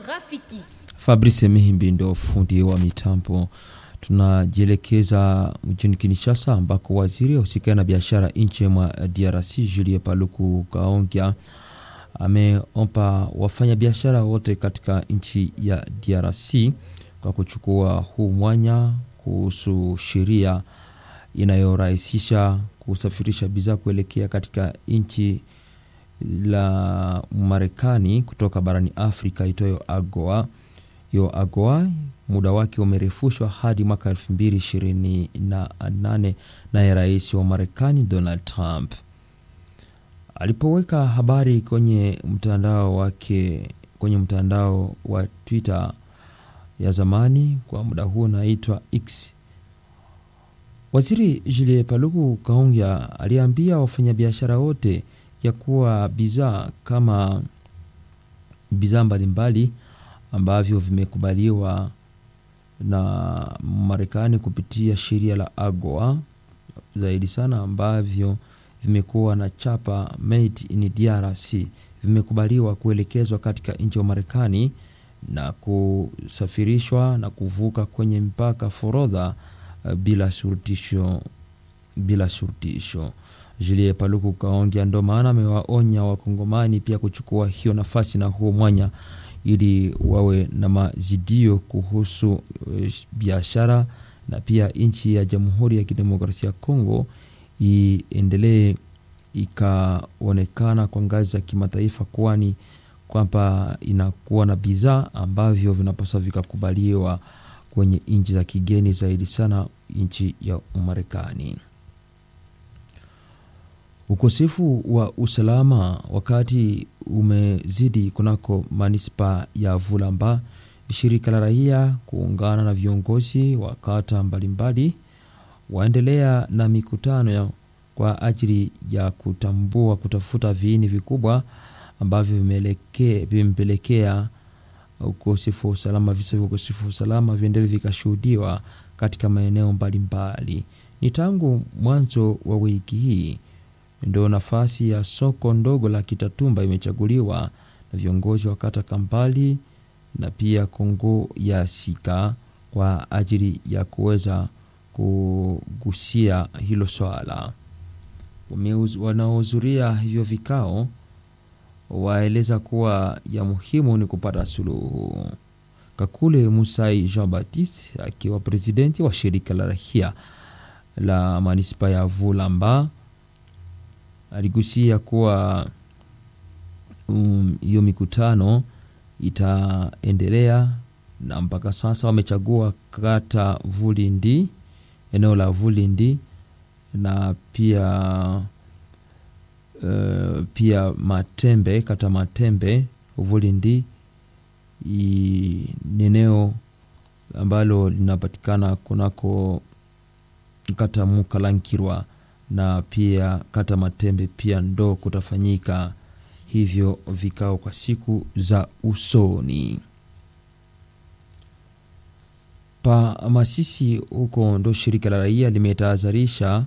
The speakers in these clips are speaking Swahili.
Rafiki. Fabrice Mihimbi ndio fundi wa mitambo. Tunajielekeza mjini Kinshasa ambako waziri ahusika na biashara nchi mwa DRC Julie Paluku Kaongya ameomba wafanyabiashara wote katika nchi ya DRC kwa kuchukua huu mwanya kuhusu sheria inayorahisisha kusafirisha bidhaa kuelekea katika nchi la Marekani kutoka barani Afrika itoyo AGOA. Hiyo AGOA muda wake umerefushwa hadi mwaka 2028 naye rais wa Marekani Donald Trump alipoweka habari kwenye mtandao wake kwenye mtandao wa Twitter ya zamani kwa muda huu unaitwa X. Waziri Julie Paluku Kaongya aliambia wafanyabiashara wote ya kuwa bidhaa kama bidhaa mbalimbali ambavyo vimekubaliwa na Marekani kupitia sheria la AGOA zaidi sana ambavyo vimekuwa na chapa made in DRC vimekubaliwa kuelekezwa katika nchi ya Marekani na kusafirishwa na kuvuka kwenye mpaka forodha uh, bila shurutisho bila shurutisho. Julie Paluku Kaongya ndo maana amewaonya wakongomani pia kuchukua hiyo nafasi na huo mwanya ili wawe na mazidio kuhusu uh, biashara na pia nchi ya Jamhuri ya Kidemokrasia ya Kongo iendelee ikaonekana kwa ngazi za kimataifa, kwani kwamba inakuwa na bidhaa ambavyo vinapaswa vikakubaliwa kwenye nchi za kigeni, zaidi sana nchi ya Umarekani. Ukosefu wa usalama wakati umezidi kunako manispa ya Vulamba, shirika la raia kuungana na viongozi wa kata mbalimbali waendelea na mikutano ya kwa ajili ya kutambua kutafuta viini vikubwa ambavyo vimepelekea ukosefu wa usalama. Visa vya ukosefu wa usalama viendelee vikashuhudiwa katika maeneo mbalimbali. Ni tangu mwanzo wa wiki hii ndo nafasi ya soko ndogo la Kitatumba imechaguliwa na viongozi wa kata Kampali na pia Kongo ya Sika kwa ajili ya kuweza kugusia hilo swala. Wanaohudhuria hivyo vikao waeleza kuwa ya muhimu ni kupata suluhu. Kakule Musai Jean Baptiste akiwa presidenti wa shirika la rahia la manispa ya Vulamba aligusia kuwa hiyo um, mikutano itaendelea na mpaka sasa wamechagua kata Vulindi, eneo la Vulindi na pia uh, pia Matembe, kata Matembe Vulindi ni eneo ambalo linapatikana kunako kata Mukalankirwa na pia kata Matembe pia ndo kutafanyika hivyo vikao kwa siku za usoni. Pa Masisi huko ndo shirika la raia limetahadharisha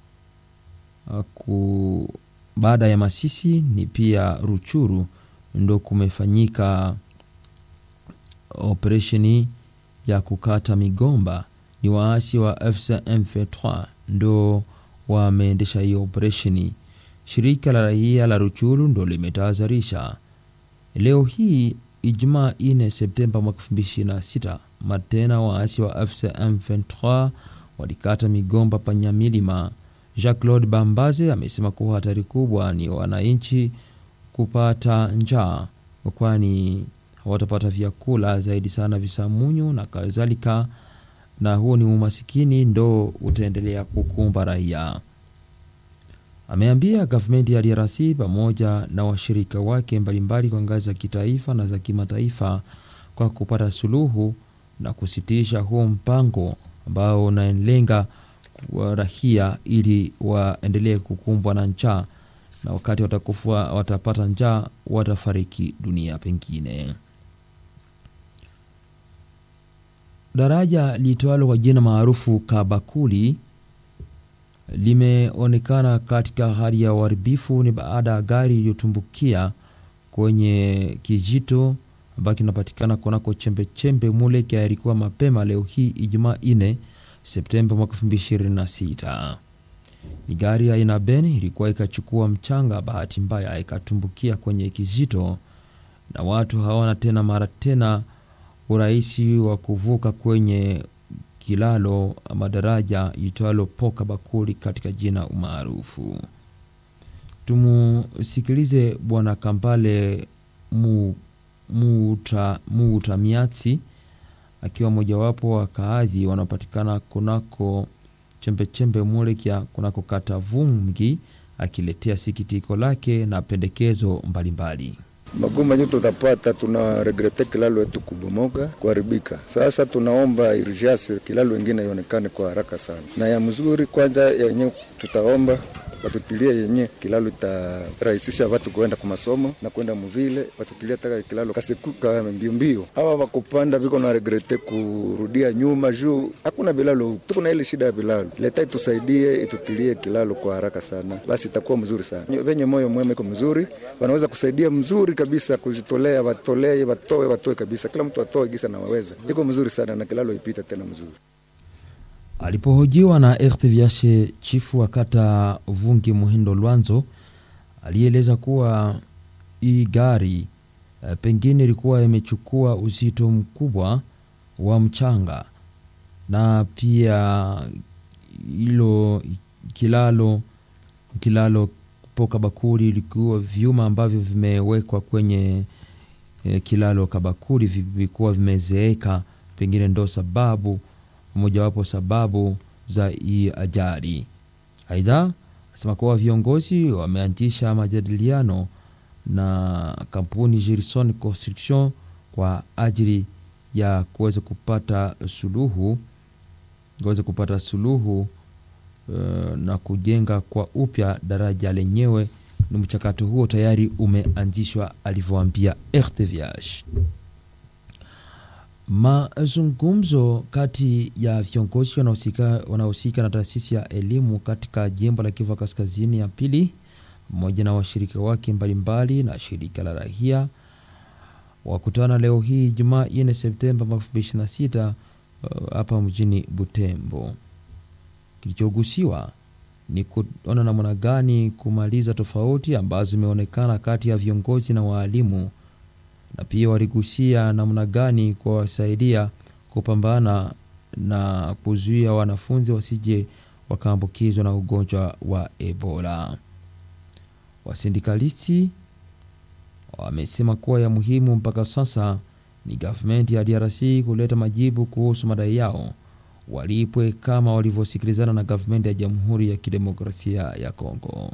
ku baada ya Masisi ni pia Ruchuru ndo kumefanyika operesheni ya kukata migomba. Ni waasi wa FCM23 ndo wameendesha hiyo operesheni. Shirika la raia la Ruchuru ndo limetahadharisha leo hii Ijumaa 4 Septemba mwaka 2026 matena waasi wa FCM 23 walikata migomba panyamilima. Jacques Claude Bambaze amesema kuwa hatari kubwa ni wananchi kupata njaa, kwani hawatapata vyakula zaidi sana visamunyu na kadhalika, na huo ni umasikini ndo utaendelea kukumba raia. Ameambia gavumenti ya DRC pamoja na washirika wake mbalimbali kwa ngazi za kitaifa na za kimataifa kwa kupata suluhu na kusitisha huo mpango ambao unalenga raia ili waendelee kukumbwa na njaa, na wakati watakufa watapata njaa watafariki dunia pengine. Daraja liitwalo kwa jina maarufu Kabakuli limeonekana katika hali ya uharibifu. Ni baada ya gari iliyotumbukia kwenye kijito ambayo kinapatikana kunako chembechembe Muleke yalikuwa mapema leo hii Ijumaa 4 Septemba mwaka 2026. Ni gari aina Ben ilikuwa ikachukua mchanga, bahati mbaya ikatumbukia kwenye kizito, na watu hawana tena mara tena urahisi wa kuvuka kwenye kilalo ama daraja itwalo Poka Bakuli katika jina umaarufu. Tumusikilize Bwana Kampale mu, muuta, muuta Miatsi akiwa mojawapo wa kaadhi wanaopatikana kunako chembechembe Mulekya kunako kata Vungi, akiletea sikitiko lake na pendekezo mbalimbali. Magumu yenye tutapata, tuna regrete kilalo yetu kubomoka kuharibika. Sasa tunaomba urgence kilalo ingine ionekane kwa haraka sana, na ya mzuri kwanza yenye tutaomba watutilie yenye kilalo itarahisisha watu kuenda kwa masomo na kwenda muvile, watutilie taka kilalo kasekuka mbio mbio. Hawa wakupanda viko na regrete kurudia nyuma juu hakuna vilalo, tuko na ile shida ya vilalo. Leta itusaidie itutilie kilalo kwa haraka sana, basi itakuwa mzuri sana. Venye moyo mwema iko mzuri, wanaweza kusaidia mzuri kabisa, kujitolea, watolee, watoe, watoe kabisa, kila mtu atoe gisa na waweza, iko mzuri sana na kilalo ipita tena mzuri. Alipohojiwa na RTVH, chifu wa kata Vungi Muhindo Lwanzo alieleza kuwa hii gari e, pengine ilikuwa imechukua uzito mkubwa wa mchanga na pia hilo kilalo kilalo po Kabakuri ilikuwa vyuma ambavyo vimewekwa kwenye e, kilalo Kabakuri vilikuwa vimezeeka, pengine ndo sababu mojawapo sababu za hii ajali. Aidha, asema kuwa viongozi wameanzisha majadiliano na kampuni Gerson Construction kwa ajili ya kuweza kupata suluhu kuweza kupata suluhu uh, na kujenga kwa upya daraja lenyewe. Ni mchakato huo tayari umeanzishwa, alivyoambia RTVH. Mazungumzo kati ya viongozi wanaohusika na taasisi ya elimu katika jimbo la Kivu Kaskazini ya pili pamoja na washirika wake mbalimbali na shirika la raia wakutana leo hii Jumaa 4 Septemba 2026 hapa uh, mjini Butembo. Kilichogusiwa ni kuona namna gani kumaliza tofauti ambazo zimeonekana kati ya viongozi na waalimu na pia waligusia namna gani kuwasaidia kupambana na kuzuia wanafunzi wasije wakaambukizwa na ugonjwa wa Ebola. Wasindikalisti wamesema kuwa ya muhimu mpaka sasa ni gavumenti ya DRC kuleta majibu kuhusu madai yao, walipwe kama walivyosikilizana na gavumenti ya Jamhuri ya Kidemokrasia ya Kongo.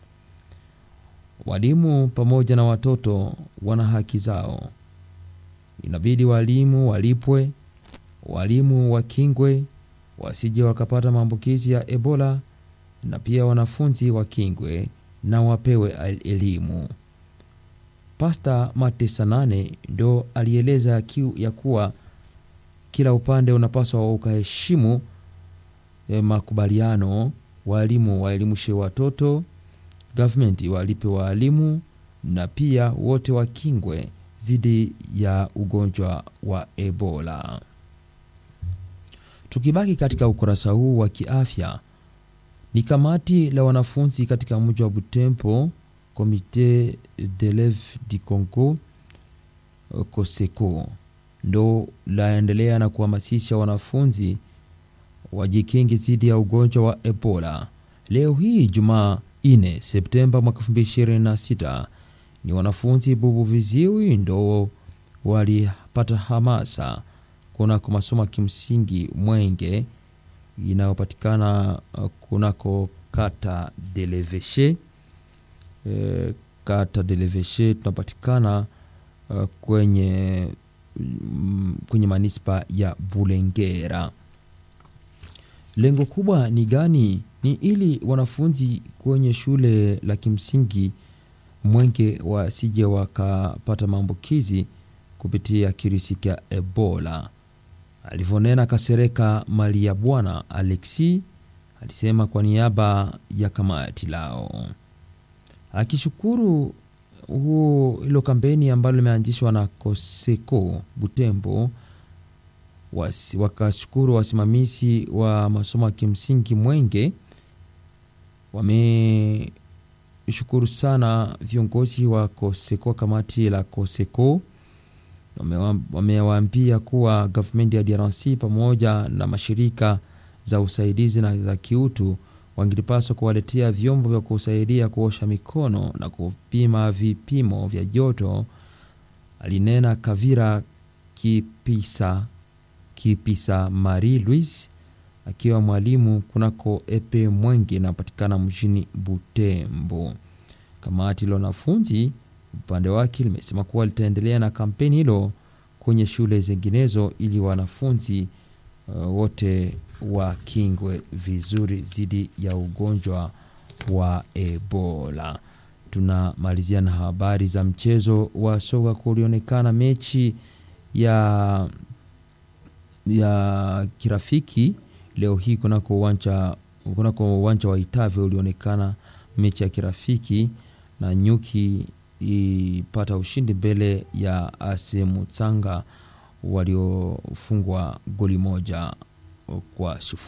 Walimu pamoja na watoto wana haki zao, inabidi walimu walipwe, walimu wakingwe wasije wakapata maambukizi ya Ebola, na pia wanafunzi wakingwe na wapewe elimu. Pasta Matesa nane ndo alieleza kiu ya kuwa kila upande unapaswa ukaheshimu eh, makubaliano, walimu waelimishe watoto gavumenti walipe waalimu na pia wote wakingwe dhidi ya ugonjwa wa Ebola. Tukibaki katika ukurasa huu wa kiafya, ni kamati la wanafunzi katika mji wa Butembo, Comite d'Eleves du Congo COSECO, ndo laendelea na kuhamasisha wanafunzi wajikingi dhidi ya ugonjwa wa Ebola. Leo hii Jumaa 4 Septemba mwaka 2026 ni wanafunzi bubu viziwi ndo walipata hamasa kunako masomo ya kimsingi Mwenge inayopatikana kunako kata Deleveshe. E, kata Deleveshe tunapatikana uh, kwenye, mm, kwenye manispa ya Bulengera. Lengo kubwa ni gani? Ni ili wanafunzi kwenye shule la kimsingi Mwenge wasije wakapata maambukizi kupitia kirisi cha Ebola. Alivyonena Kasereka Malia Bwana Alexi alisema kwa niaba ya kamati lao, akishukuru huu hilo kampeni ambalo limeanzishwa na Koseko Butembo wasi, wakashukuru wasimamizi wa masomo ya kimsingi Mwenge. Wameshukuru sana viongozi wa Koseko, kamati la Koseko wamewaambia kuwa gavumenti ya DRC pamoja na mashirika za usaidizi na za kiutu wangilipaswa kuwaletea vyombo vya kusaidia kuosha mikono na kupima vipimo vya joto, alinena Kavira Kipisa, Kipisa Marie Louise akiwa mwalimu kunako epe Mwenge inapatikana mjini Butembo. Kamati la wanafunzi upande wake limesema kuwa litaendelea na kampeni hilo kwenye shule zinginezo ili wanafunzi uh, wote wakingwe vizuri dhidi ya ugonjwa wa Ebola. Tunamalizia na habari za mchezo wa soka. Kulionekana mechi ya ya kirafiki leo hii kunako uwanja kunako uwanja wa Itave ulionekana mechi ya kirafiki na Nyuki ipata ushindi mbele ya Ase Mutsanga waliofungwa goli moja kwa sifuri.